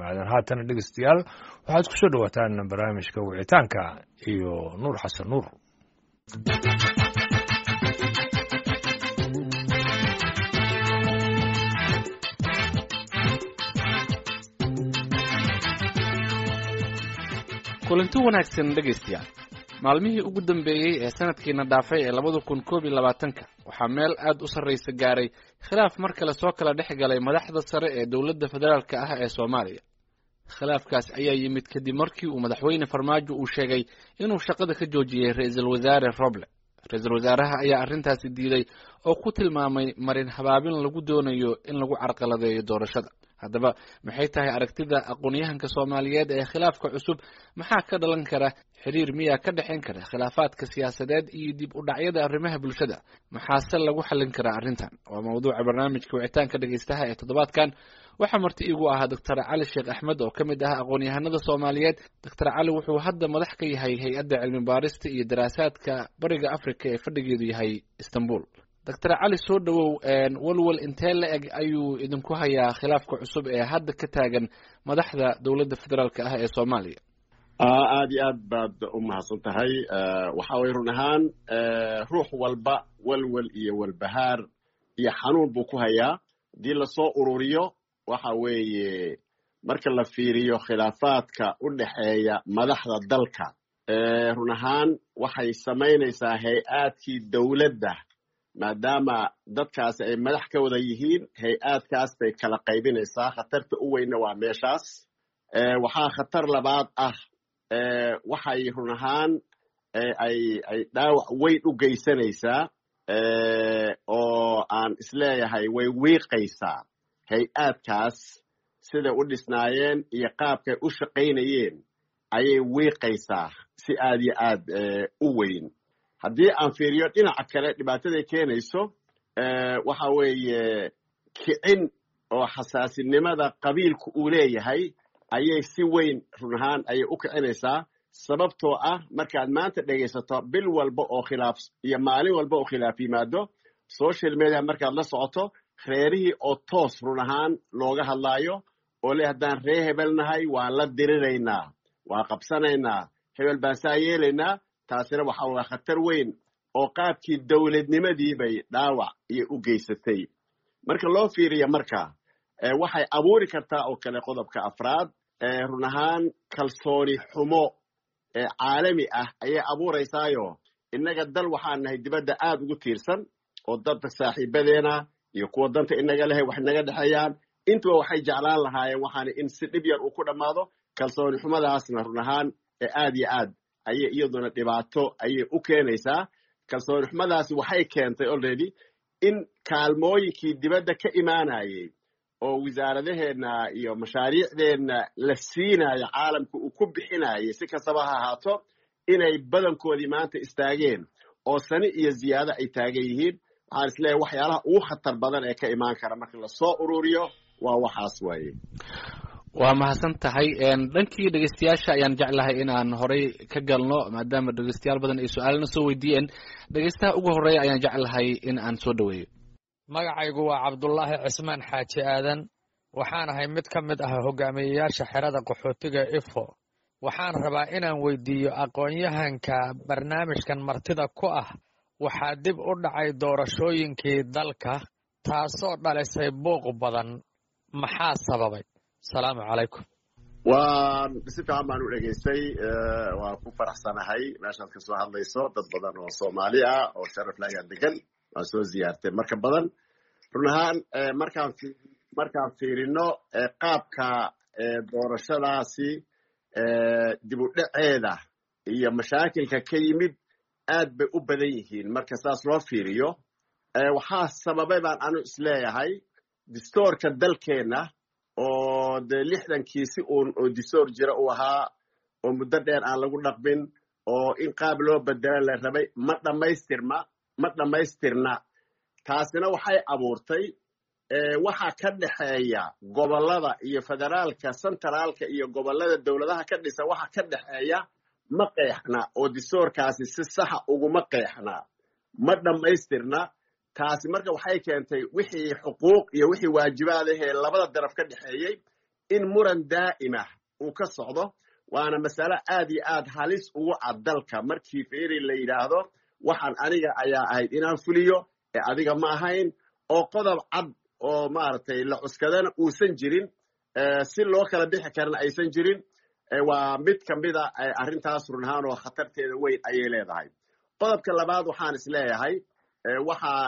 aadan haatana dhegeystayaal waxaad ku soo dhowaataan barnaamijka wicitaanka iyo nuur xasan nuur kulanti wanaagsan dhegaystayaal maalmihii ugu dambeeyey ee sanadkiina dhaafay ee labada kun koob iyo labaatanka waxaa meel aad u sarraysa gaaray khilaaf mar kale soo kala dhex galay madaxda sare ee dowladda federaalka ah ee soomaaliya khilaafkaas ayaa yimid kadib markii uu madaxweyne farmaajo uu sheegay inuu shaqada ka joojiyey ra-iisul wasaare roble ra-iisul wasaaraha ayaa arrintaasi diiday oo ku tilmaamay marin habaabin lagu doonayo in lagu carqaladeeyo doorashada haddaba maxay tahay aragtida aqoon-yahanka soomaaliyeed ee khilaafka cusub maxaa ka dhalan kara xiriir miyaa ka dhexayn kara khilaafaadka siyaasadeed iyo dib u dhacyada arrimaha bulshada maxaase lagu xallin karaa arrintan waa mawduuca barnaamijka wicitaanka dhegeystaha ee toddobaadkan waxaa marti iigu ahaa doctor cali sheekh axmed oo ka mid ah aqoon-yahanada soomaaliyeed doctor cali wuxuu hadda madax ka yahay hay-adda cilmi baarista iyo daraasaadka bariga africa ee fadhigeedu yahay istanbul doctor cali soo dhowow walwal intee la eg ayuu idinku hayaa khilaafka cusub ee hadda ka taagan madaxda dowladda federaalk ah ee soomaaliya aad iyo aad baad u mahadsan tahay waxa weye run ahaan ruux walba walwal iyo walbahaar iyo xanuun buu ku hayaa haddii lasoo ururiyo waxa weeye marka la fiiriyo khilaafaadka u dhexeeya madaxda dalka run ahaan waxay samaynaysaa hay-aadkii dowladda maadaama dadkaasi ay madax ka wada yihiin hay-aadkaas bay kala qaybinaysaa khatarta u weynna waa meeshaas waxaa khatar labaad ah waxay run ahaan ay ay dhaawac weyn u geysanaysaa oo aan isleeyahay way wiiqaysaa hay-aadkaas siday u dhisnaayeen iyo qaabkay u shaqaynayeen ayay wiiqaysaa si aad iyo aad u weyn haddii aan fiiriyo dhinaca kale dhibaataday keenayso waxa weeye kicin oo xasaasinimada qabiilku uu leeyahay ayay si weyn run ahaan ayay u kicinaysaa sababtoo ah markaad maanta dhegaysato bil walba oo khilaaf iyo maalin walba oo khilaaf yimaado social media markaad la socoto reerihii oo toos run ahaan looga hadlaayo oo le haddaan ree hebel nahay waan la diriraynaa waan qabsanaynaa hebel baan saa yeelaynaa taasina waxa waa khatar weyn oo qaabkii dowladnimadii bay dhaawac iyo u geysatay marka loo fiiriya marka waxay abuuri kartaa oo kale qodobka afraad run ahaan kalsooni xumo caalami ah ayay abuuraysaayo innaga dal waxaan nahay dibadda aad ugu tiirsan oo dadka saaxiibadeena iyo kuwa danta inaga lehay wax inaga dhexeeyaan intuba waxay jeclaan lahaayeen waxaana in si dhib yar uu ku dhammaado kalsooni xumadaasna run ahaan aad iyo aad ayay iyaduna dhibaato ayay u keenaysaa kalsooni xumadaasi waxay keentay already in kaalmooyinkii dibadda ka imaanayay oo wasaaradaheenna iyo mashaariicdeenna la siinayo caalamka uu ku bixinayay si kastaba ha ahaato inay badankoodii maanta istaageen oo sani iyo ziyaado ay taagan yihiin waxaan isleeyahay waxyaalaha ugu khatar badan ee ka imaan kara marka lasoo ururiyo waa waxaas waaye waa mahadsan tahay dhankii dhegeystayaasha ayaan jeclahay in aan horey ka galno maadaama dhegeystayaal badan ay su-aalana soo weydiiyeen dhegeystaha ugu horeeya ayaan jeclahay in aan soo dhoweeyo magacaygu waa cabdulaahi cismaan xaaji aadan waxaan ahay mid ka mid ah hogaamiyeyaasha xerada qaxootiga ifo waxaan rabaa inaan weydiiyo aqoon-yahanka barnaamijkan martida ku ah waxaa dib u dhacay doorashooyinkii dalka taasoo dhalisay buuq badan maxaa sababay asalaamu calaykum waan si fiican baan u dhegaystay waan ku faraxsanahay meeshaad ka soo hadlayso dad badan oo soomaali ah oo sharaf la ayaa degan waan soo ziyaartay marka badan run ahaan markaan markaan fiirino qaabka doorashadaasi dib u dhaceeda iyo mashaakilka ka yimid aad bay u badan yihiin marka saas loo fiiriyo waxaa sababay baan anu isleeyahay distoorka dalkeenna oo dee lixdankii si uun oo distoor jira uu ahaa oo muddo dheer aan lagu dhaqmin oo in qaab loo bedelo la rabay ma dhammaystirma ma dhammaystirna taasina waxay abuurtay waxa ka dhexeeya gobollada iyo federaalka centraalka iyo gobollada dowladaha ka dhisa waxa ka dhexeeya ma qeexna oo distoorkaasi si saxa uguma qeexna ma dhammaystirna taasi marka waxay keentay wixii xuquuq iyo wixii waajibaad ahee labada daraf ka dhexeeyey in muran daa'imah uu ka socdo waana masale aad iyo aad halis ugu cad dalka markii fiiri la yidhaahdo waxaan aniga ayaa ahayd inaan fuliyo ee adiga ma ahayn oo qodob cad oo maaragtay la cuskadana uusan jirin si loo kala bixi karana aysan jirin waa mid ka mida arrintaas run ahaan oo khatarteeda weyn ayay leedahay qodobka labaad waxaan is leeyahay waxaa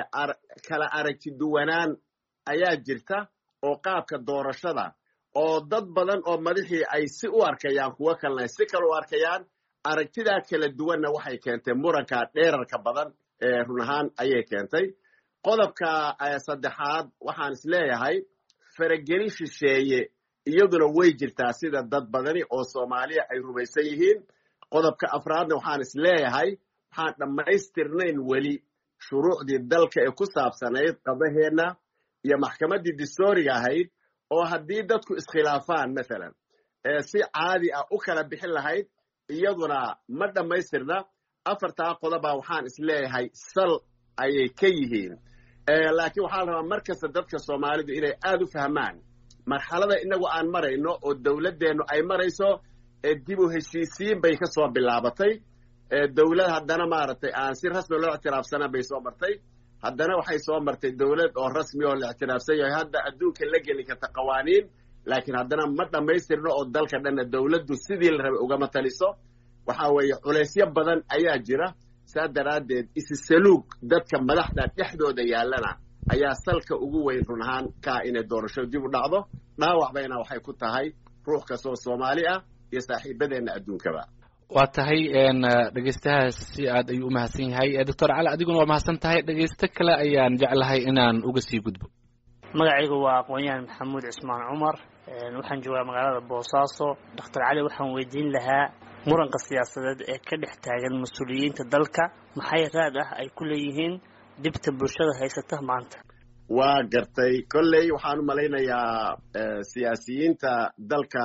kala aragti duwanaan ayaa jirta oo qaabka doorashada oo dad badan oo madaxii ay si u arkayaan kuwo kalena si kale u arkayaan aragtidaa kala duwanna waxay keentay muranka dheerarka badan ee run ahaan ayay keentay qodobka saddexaad waxaan is leeyahay faragelin shisheeye iyaduna way jirtaa sida dad badani oo soomaaliya ay rumaysan yihiin qodobka afraadna waxaan is leeyahay waxaan dhammaystirnayn weli shuruucdii dalka ee ku saabsanayd qadaheenna iyo maxkamaddii distooriga ahayd oo haddii dadku iskhilaafaan mathalan si caadi ah u kala bixin lahayd iyaduna ma dhammaystirna afartaa qodoba waxaan is leeyahay sal ayay ka yihiin laakiin waxaa la rabaa mar kasta dadka soomaalidu inay aad u fahmaan marxalada inagu aan marayno oo dowladdeennu ay marayso dib u heshiisiin bay ka soo bilaabatay dowlad haddana maaragtay aan si rasmi loo ictiraafsana bay soo martay haddana waxay soo martay dowlad oo rasmi oo la ictiraafsan yahay hadda adduunka la geli karta qawaaniin laakiin haddana ma dhammaystirno oo dalka dhanna dowladdu sidii la rabay ugama taliso waxa weeye culaysyo badan ayaa jira saa daraaddeed isisaluug dadka madaxda dhexdooda yaallana ayaa salka ugu weyn run ahaan kaa inay doorasho dib u dhacdo dhaawac bayna waxay ku tahay ruux kastoo soomaali ah iyo saaxiibadeenna adduunkaba waa tahay dhegeystahaas si aad ayuu u mahadsan yahay doctor cali adiguna waa mahadsan tahay dhegeysto kale ayaan jeclahay inaan uga sii gudbo magacaygu waa aqoon-yahan maxamuud cismaan cumar waxaan joogaa magaalada boosaaso doctor cali waxaan weydiin lahaa muranka siyaasadeed ee ka dhex taagan mas-uuliyiinta dalka maxay raad ah ay ku leeyihiin dhibta bulshada haysata maanta waa gartay kolley waxaan u malaynayaa siyaasiyiinta dalka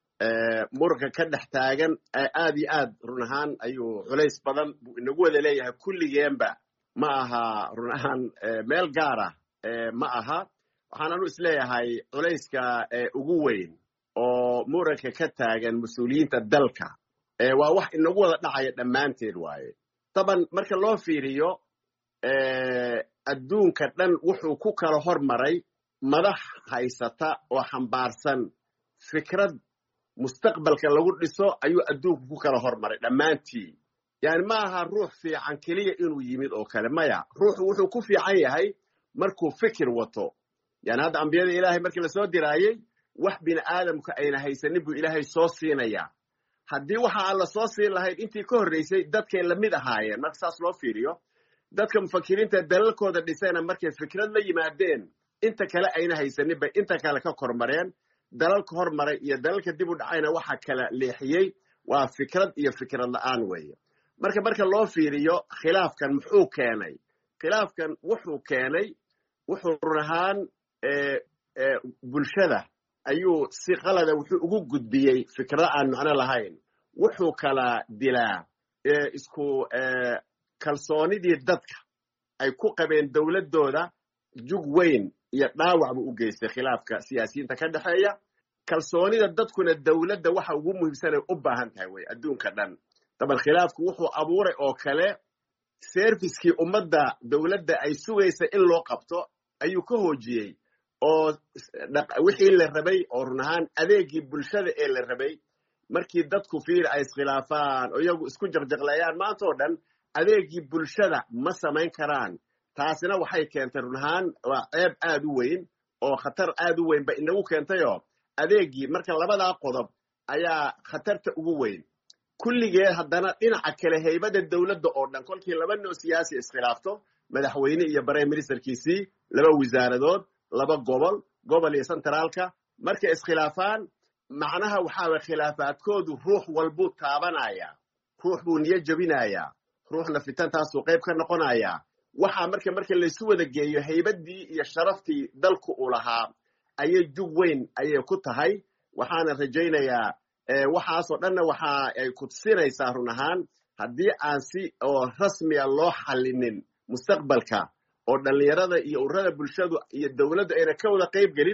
muranka ka dhex taagan aad iyo aad run ahaan ayuu culays badan buu inagu wada leeyahay kulligeenba ma aha run ahaan meel gaara ma aha waxaan anu is leeyahay culayska ugu weyn oo muranka ka taagan mas-uuliyiinta dalka waa wax inagu wada dhacaya dhammaanteed waaye taban marka loo fiiriyo adduunka dhan wuxuu ku kala hormaray madax haysata oo xambaarsan fikrad mustaqbalka lagu dhiso ayuu adduunku ku kala hormaray dhammaantii yani ma aha ruux fiican keliya inuu yimid oo kale maya ruuxu wuxuu ku fiican yahay markuu fikir wato yani hadda ambiyada ilaahay markii lasoo diraayey wax bini aadamku ayna haysanin buu ilaahay soo siinayaa haddii waxa aan la soo siin lahayd intii ka horraysay dadkay lamid ahaayeen marka saas loo fiiriyo dadka mufakiriinta dalalkooda dhisayna markay fikrad la yimaadeen inta kale ayna haysanin bay inta kale ka kormareen dalalka hormaray iyo dalalka dib u dhacayna waxa kala leexiyey waa fikrad iyo fikrad la-aan weeye marka marka loo fiiriyo khilaafkan muxuu keenay khilaafkan wuxuu keenay wuxuu run ahaan bulshada ayuu si qalada wuxuu ugu gudbiyey fikrado aan macno lahayn wuxuu kala dilaa isku kalsoonidii dadka ay ku qabeen dowladdooda jug weyn iyo dhaawac buu u geystay khilaafka siyaasiyiinta ka dhexeeya kalsoonida dadkuna dowladda waxa ugu muhiimsanay u baahan tahay wey adduunka dhan daban khilaafku wuxuu abuuray oo kale serviskii ummadda dowladda ay sugaysa in loo qabto ayuu ka hoojiyey oo wixii la rabay oo run ahaan adeegii bulshada ee la rabay markii dadku fiiri ay iskhilaafaan oo iyagu isku jaqjaqleeyaan maanta oo dhan adeegii bulshada ma samayn karaan taasina waxay keentay run ahaan waa ceeb aad u weyn oo khatar aad u weyn ba inagu keentayoo adeegii marka labadaa qodob ayaa khatarta ugu weyn kulligeed haddana dhinaca kale haybada dowladda oo dhan kolkii laba noo siyaasi iskhilaafto madaxweyne iyo prime ministerkiisii laba wasaaradood laba gobol gobol iyo centraalka markay iskhilaafaan macnaha waxaaway khilaafaadkoodu ruux walbuu taabanayaa ruux buu niyo jebinayaa ruuxna fitantaasuu qayb ka noqonayaa waxaa marka marka laysu wada geeyo haybadii iyo sharaftii dalku uu lahaa ayay jug weyn ayay ku tahay waxaana rajaynayaa waxaasoo dhanna waxa ay kudsinaysaa run ahaan haddii aan si oo rasmiya loo xallinin mustaqbalka oo dhallinyarada iyo ururada bulshadu iyo dowladdu ayna ka wada qayb gelin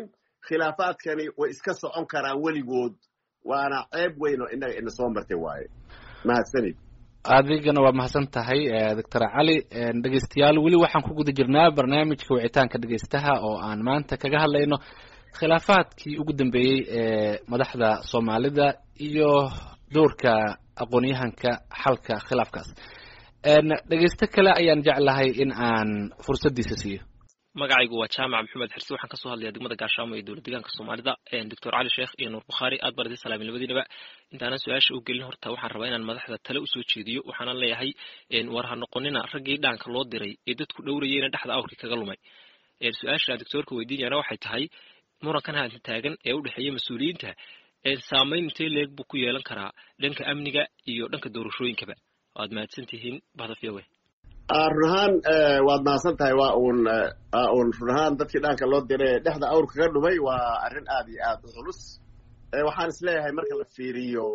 khilaafaadkani way iska socon karaan weligood waana ceeb weyn oo innaga ina soo martay waaye mahadsanid adigana waa mahadsan tahay doctor cali dhegeystayaal weli waxaan ku guda jirnaa barnaamijka wicitaanka dhegeystaha oo aan maanta kaga hadlayno khilaafaadkii ugu dambeeyey ee madaxda soomaalida iyo doorka aqoon-yahanka xalka khilaafkaas dhegeysto kale ayaan jeclahay in aan fursaddiisa siiyo magacaygu waa jaamac maxamed xirsi waxaan kasoo hadlaya degmada gaashaamo ee dowlad deegaanka soomaalida doctor cali sheekh iyo nuur bukhaari aad baan idin salaamay labadiinaba intaanan su-aasha u gelin horta waxaan rabaa inaan madaxda tale usoo jeediyo waxaanan leeyahay war ha noqonina raggii dhaanka loo diray ee dadku dhowrayeyna dhexda awrkii kaga lumay su-aasha doctoorka weydiinayana waxay tahay murankan haatan taagan ee u dhexeeya mas-uuliyiinta saameyn intee leeg buu ku yeelan karaa dhanka amniga iyo dhanka doorashooyinkaba waad mahadsan tihiin bahda v o a run ahaan waad mahadsan tahay waa uun waa uun run ahaan dadkii dhaanka loo diray dhexda awr kaga dhumay waa arrin aad iyo aad u culus waxaan is leeyahay marka la fiiriyo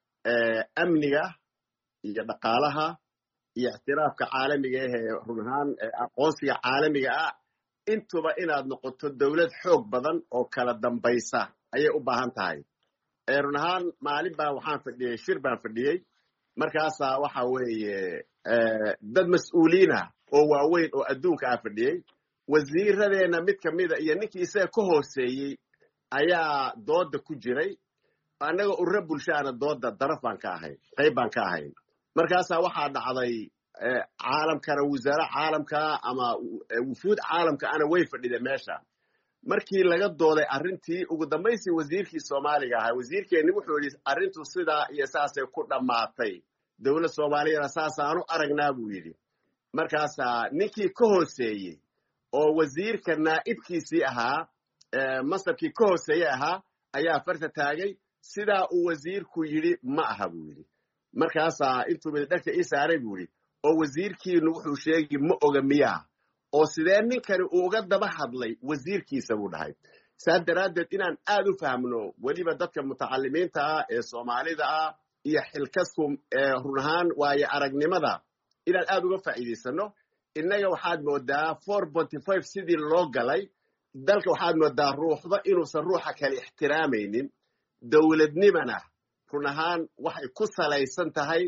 amniga iyo dhaqaalaha iyo ictiraafka caalamiga ah ee run ahaan aqoonsiga caalamiga ah intuba inaad noqoto dowlad xoog badan oo kala dambaysa ayay u baahan tahay run ahaan maalin baa waxaan fadhiyey shir baan fadhiyey markaasaa waxa weeye dad mas-uuliinah oo waaweyn oo adduunka ah fadhiyey wasiiradeenna mid kamida iyo ninkii isaga ka hooseeyey ayaa dooda ku jiray annaga urura bulshaana dooda daraf baan ka ahayn qayb baan ka ahayn markaasaa waxaa dhacday caalamkana wasaare caalamka ama wufuud caalamka ana way fadhida meesha markii laga dooday arrintii ugu dambaysii wasiirkii soomaaliga ahaa wasiirkeenni wuxuu yidhi arrintu sidaa iyo saasay ku dhammaatay dowlad soomaaliyana saasaanu aragnaa buu yidhi markaasaa ninkii ka hooseeyey oo wasiirka naa'ibkiisii ahaa masabkii ka hooseeye ahaa ayaa farta taagay sidaa uu wasiirku yidhi ma aha buu yidhi markaasaa intuu midadhegta ii saaray buu yidhi oo wasiirkiinu wuxuu sheegi ma oga miyaa oo sidee ninkani uu uga daba hadlay wasiirkiisa buu dhahay saas daraaddeed inaan aad u fahmno weliba dadka mutacalimiinta ah ee soomaalida ah iyo xilkasku run ahaan waayo aragnimada inaan aad uga faa'iidaysano innaga waxaad moodaa four ponty five sidii loo galay dalka waxaad moodaa ruuxda inuusan ruuxa kale ixtiraamaynin dowladnimana run ahaan waxay ku salaysan tahay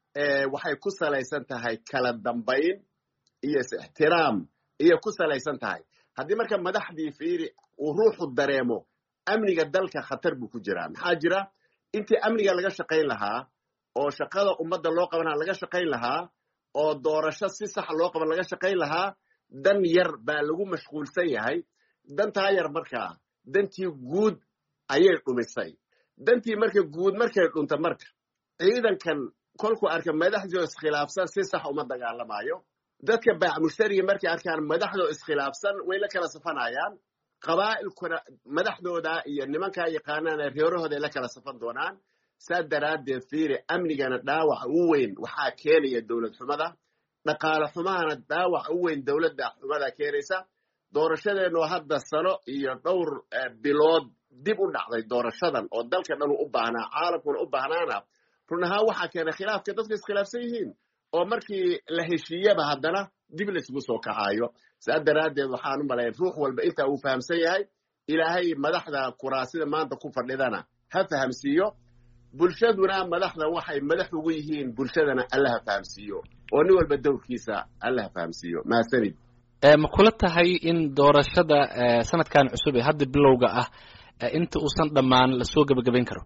waxay ku salaysan tahay kala dambayn iyo is-ixtiraam iyo ku salaysan tahay haddii marka madaxdii fiiri uu ruuxu dareemo amniga dalka khatar buu ku jiraa maxaa jira intii amniga laga shaqayn lahaa oo shaqada ummadda loo qabanaa laga shaqayn lahaa oo doorasho si sax loo qaban laga shaqayn lahaa dan yar baa lagu mashquulsan yahay dantaa yar markaa dantii guud ayay dhumisay dantii marka guud markay dhunta marka ciidankan kolkuu arka madaxdoo iskhilaafsan si sax uma dagaalamaayo dadka baac mushtariga markay arkaan madaxdoo iskhilaafsan way la kala safanayaan qabaa'ilkuna madaxdooda iyo nimankaa yaqaanaana reerahooda ay la kala safan doonaan saa daraaddeed fiiri amnigana dhaawaca u weyn waxaa keenaya dowlad xumada dhaqaale xumahana dhaawaca u weyn dowladda xumada keenaysa doorashadeenoo hadda sano iyo dhowr bilood dib u dhacday doorashadan oo dalka dhan u baahnaa caalamkuna u baahnaana run ahaan waxaa keenay khilaafka dadku iskhilaafsan yihiin oo markii la heshiiyaba haddana dib laysgu soo kacaayo saa daraaddeed waxaan u malayn ruux walba intaa uu fahamsan yahay ilaahay madaxda kuraasida maanta ku fadhidana ha fahamsiiyo bulshaduna madaxda waxay madax ugu yihiin bulshadana alla ha fahamsiiyo oo nin walba dowrkiisa alla ha fahamsiiyo mahadsanid ma kula tahay in doorashada sanadkan cusub ee hadda bilowga ah inta uusan dhammaan lasoo gebagabayn karo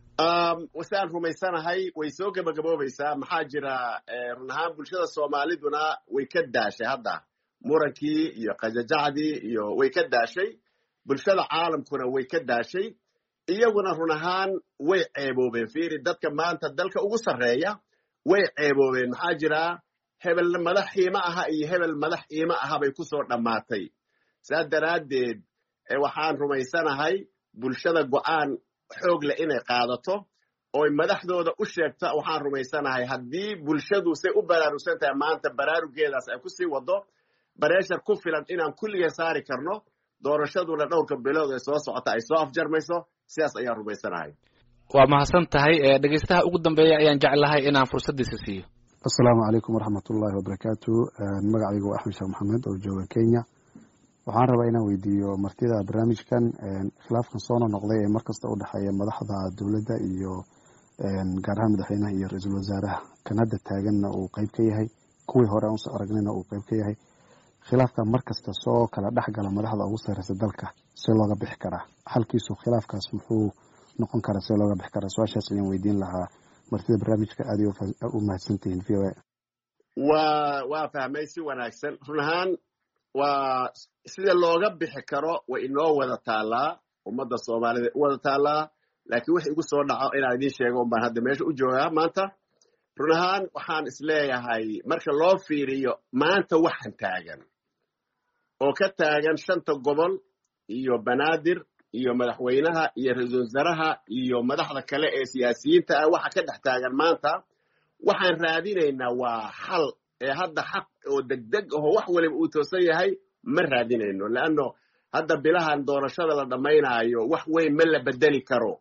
wasaan rumaysanahay way soo gebagaboobaysaa maxaa jira run ahaan bulshada soomaaliduna way ka daashay hadda murankii iyo qajajacdii iyo way ka daashay bulshada caalamkuna way ka daashay iyaguna run ahaan way ceeboobeen fiiri dadka maanta dalka ugu sarreeya way ceeboobeen maxaa jira hebel madax iima aha iyo hebel madax iima aha bay ku soo dhammaatay saa daraaddeed waxaan rumaysanahay bulshada go'aan xoog leh inay qaadato oy madaxdooda u sheegto waxaan rumaysanahay haddii bulshadu say u baraarugsan tahay maanta baraarugeedaas ay ku sii wado bareeshar ku filan inaan kulligeen saari karno doorashaduna dhowrka bilood ee soo socota ay soo afjarmayso sidaas ayaan rumaysanahay waa mahadsan tahay dhegeystaha ugu dambeeya ayaan jeclahay inaan fursaddiisa siiyo asalaamu calaykum waraxmat ullaahi wabarakaatu magacaygu waa axmed sheekh maxamed oo jooga kenya waxaan rabaa inaan weydiiyo martida barnaamijkan khilaafkan soo nonoqday ee markasta u dhexeeya madaxda dowladda iyo gaar ahaan madaxweynaha iyo ra-iisul wasaaraha kan hadda taaganna uu qeyb ka yahay kuwii hore aan soo aragnayna uu qeyb ka yahay khilaafka markasta soo kala dhex gala madaxda ugu sareysa dalka see looga bixi karaa xalkiisu khilaafkaas muxuu noqon karaa see looga bixi karaa su-aashaas ayaan weydiin lahaa martida barnaamijka aad u mahadsantihiin v o a waa waa fahmay si wanaagsan run ahaan waa sida looga bixi karo way inoo wada taallaa ummadda soomaalida u wada taallaa laakiin wix igu soo dhaco inaan idiin sheego un baan hadda meesha u joogaa maanta run ahaan waxaan isleeyahay marka loo fiiriyo maanta waxan taagan oo ka taagan shanta gobol iyo banaadir iyo madaxweynaha iyo ra-iisul wasaaraha iyo madaxda kale ee siyaasiyiinta ah waxa ka dhex taagan maanta waxaan raadinaynaa waa xal ee hadda xaq oo degdeg aho wax waliba uu toosan yahay ma raadinayno leanno hadda bilahan doorashada la dhammaynaayo wax weyn ma la bedeli karo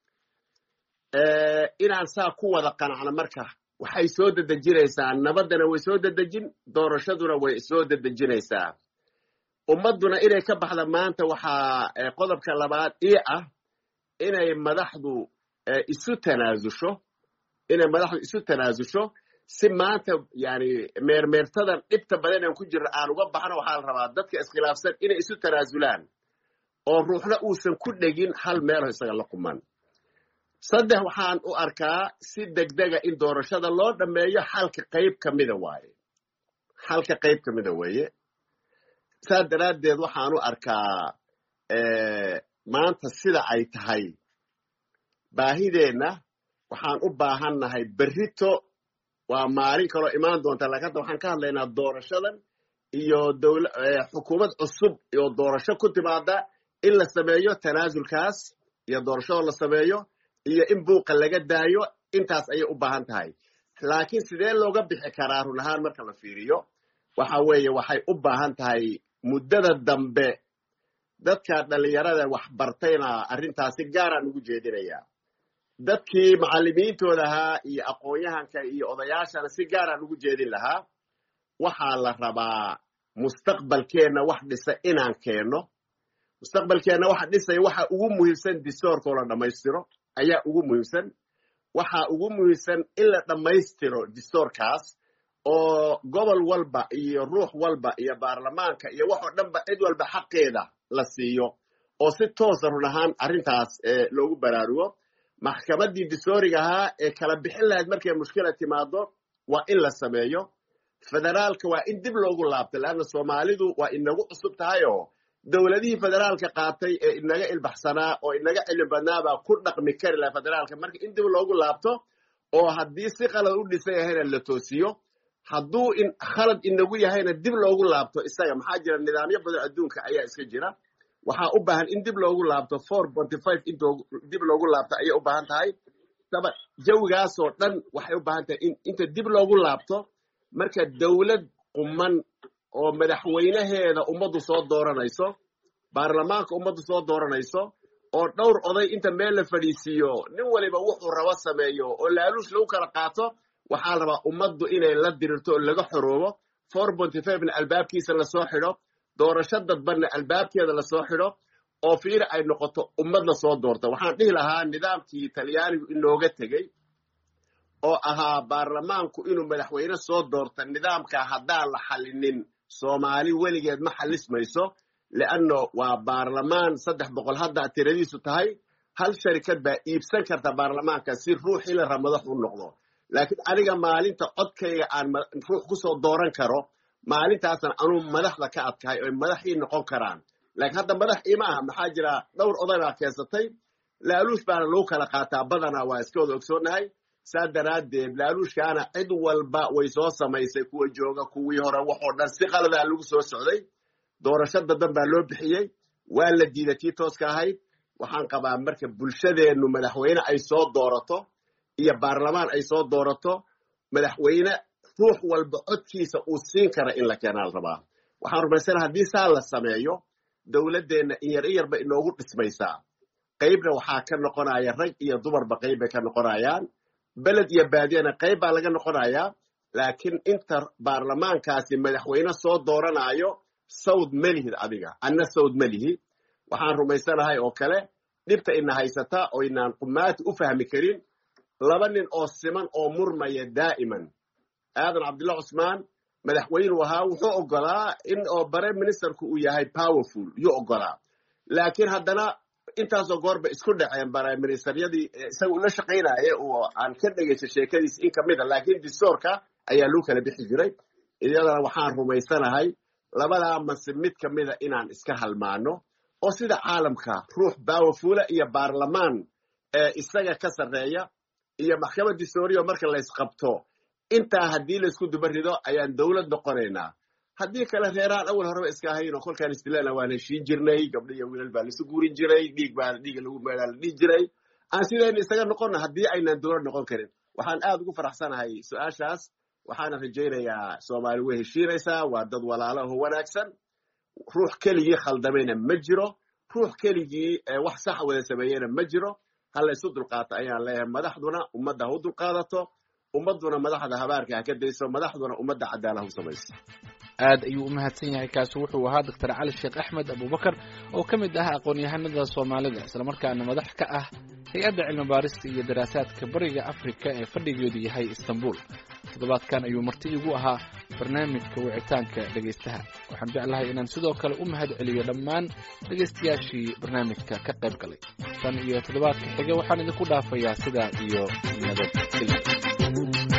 inaan saa ku wada qanacno marka waxay soo dedejinaysaa nabaddana way soo dedejin doorashaduna way soo dedejinaysaa ummadduna inay ka baxda maanta waxaa qodobka labaad ii ah inay madaxdu isu tanaasusho inay madaxdu isu tanaasusho si maanta yani meermeertadan dhibta badan aan ku jirno aan uga baxno waxaa la rabaa dadka iskhilaafsan inay isu tanaasulaan oo ruuxna uusan ku dhegin hal meelo isaga la quman saddex waxaan u arkaa si degdega in doorashada loo dhammeeyo xalka qayb ka mida waaye xalka qayb ka mida weeye saas daraaddeed waxaan u arkaa maanta sida ay tahay baahideenna waxaan u baahannahay berrito waa maalin kaloo imaan doonta laakiin hadda waxaan ka hadlaynaa doorashadan iyo dowla xukuumad cusub iyo doorasho ku timaada in la sameeyo tanaasulkaas iyo doorashadoo la sameeyo iyo in buuqa laga daayo intaas ayay u baahan tahay laakiin sidee looga bixi karaa run ahaan marka la fiiriyo waxa weeye waxay u baahan tahay muddada dambe dadka dhallinyarada wax bartayna arrintaasi gaaraan ugu jeedinayaa dadkii macallimiintooda ahaa iyo aqoon-yahanka iyo odayaashana si gaaraan ugu jeedin lahaa waxaa la rabaa mustaqbalkeenna wax dhisa inaan keenno mustaqbalkeenna waxa dhisaya waxa ugu muhiimsan distoorkoo la dhammaystiro ayaa ugu muhiimsan waxa ugu muhiimsan in la dhammaystiro distoorkaas oo gobol walba iyo ruux walba iyo baarlamaanka iyo waxoo dhanba cid walba xaqeeda la siiyo oo si toosa run ahaan arrintaas loogu baraarugo maxkamaddii distooriga ahaa ee kala bixin lahayd markay mushkila timaado waa in la sameeyo federaalka waa in dib loogu laabto leanna soomaalidu waa inagu cusub tahay oo dowladihii federaalka qaatay ee inaga ilbaxsanaa oo inaga cilmi badnaabaa ku dhaqmi kari laha federaalka marka in dib loogu laabto oo haddii si qalad u dhisan yahayna la toosiyo hadduu khalad inagu yahayna dib loogu laabto isaga maxaa jira nidaamyo badan adduunka ayaa iska jira waxaa u baahan in dib loogu laabto four ponty five in dib loogu laabto ayay u baahan tahay saba jawigaasoo dhan waxay u baahan tahay in inta dib loogu laabto marka dowlad quman oo madaxweynaheeda ummaddu soo dooranayso baarlamaanka ummaddu soo dooranayso oo dhowr oday inta meel la fadhiisiiyo nin waliba wuxuu rabo sameeyo oo laaluush lagu kala qaato waxaa la rabaa ummaddu inay la dirirto oo laga xoroobo four ponty fivena albaabkiisa lasoo xidho doorasho dadbanna albaabkeeda lasoo xidho oo fiir ay noqoto ummad la soo doorta waxaan dhihi lahaa nidaamkii talyaanigu inooga tegey oo ahaa baarlamaanku inuu madaxweyne soo doorta nidaamka haddaan la xallinin soomaali weligeed ma xallismayso leanno waa baarlamaan saddex boqol hadda tiradiisu tahay hal sharikad baa iibsan karta baarlamaanka si ruuxii la raba madax u noqdo laakiin aniga maalinta codkayga aan ruux ku soo dooran karo maalintaasan anuu madaxda ka adkahay oy madaxii noqon karaan laakiin hadda madax iima aha maxaa jira dhowr oday baa keensatay laaluush baana lagu kala qaataa badanaa waa iska wada ogsoonnahay saa daraaddeed laaluushkaana cid walba way soo samaysay kuwa jooga kuwii hore waxoo dhan si qaladaa lagu soo socday doorasho dadan baa loo bixiyey waa la diiday tii tooska ahayd waxaan qabaa marka bulshadeennu madaxweyne ay soo doorato iyo baarlamaan ay soo doorato madaxweyne ruux walba codkiisa uu siin kara in la keenaa la rabaa waxaan rumaysana haddii saa la sameeyo dowladdeenna in yar in yarba inoogu dhismaysaa qaybna waxaa ka noqonaya rag iyo dumarba qayb bay ka noqonayaan beled iyo baadiyana qayb baa laga noqonayaa laakiin inta baarlamaankaasi madaxweyne soo dooranayo sawd ma lihid adiga anna sawd ma lihi waxaan rumaysanahay oo kale dhibta ina haysata oo inaan qumaati u fahmi karin laba nin oo siman oo murmaya daa'iman aadan cabdullah cusmaan madaxweynuu ahaa wuxuu ogolaa in oo bare ministerku uu yahay powerful yuu ogolaa laakiin haddana intaasoo goorba isku dhaceen bare ministeryadii isaga ula shaqaynaya oo aan ka dhegaysta sheekadiis in kamid a laakiin distoorka ayaa lagu kala bixi jiray iyadana waxaan rumaysanahay labadaa mase mid kamida inaan iska halmaano oo sida caalamka ruux powerfula iyo baarlamaan isaga ka sarreeya iyo maxkamad distooriya marka laysqabto intaa haddii laysku duba rido ayaan dowlad noqonaynaa haddii kale reeraan awal horeba iska ahayn oo kolkaan istilana waan heshiin jirnay gabdho iyo wiilal baa laisu guurin jiray dhiig baa dhiiga lagu meelaa la dhihi jiray aan sidayna isaga noqonna haddii aynaan dowlad noqon karin waxaan aad ugu faraxsanahay su-aashaas waxaana rajaynayaa soomaali way heshiinaysaa waa dad walaalaho wanaagsan ruux keligii khaldamayna ma jiro ruux keligii wax sax wada sameeyena ma jiro ha laysu dulqaato ayaan leeyahay madaxduna ummadda ha u dulqaadato ummadduna madaxda habaarka ha ka dayso madaxduna ummadda cadaalad u samayso aad ayuu u mahadsan yahay kaasi wuxuu ahaa doctor cali sheekh axmed abubakar oo ka mid ah aqoon-yahanada soomaalida islamarkaana madax ka ah hay-adda cilmi baarista iyo daraasaadka bariga afrika ee fadhigeedu yahay istanbul toddobaadkan ayuu marti igu ahaa barnaamijka wicitaanka dhegaystaha waxaan jeclahay inaan sidoo kale u mahad celiyo dhammaan dhegaystayaashii barnaamijka ka qayb galay tan iyo toddobaadka xiga waxaan idinku dhaafayaa sidaa iyo nabadgelya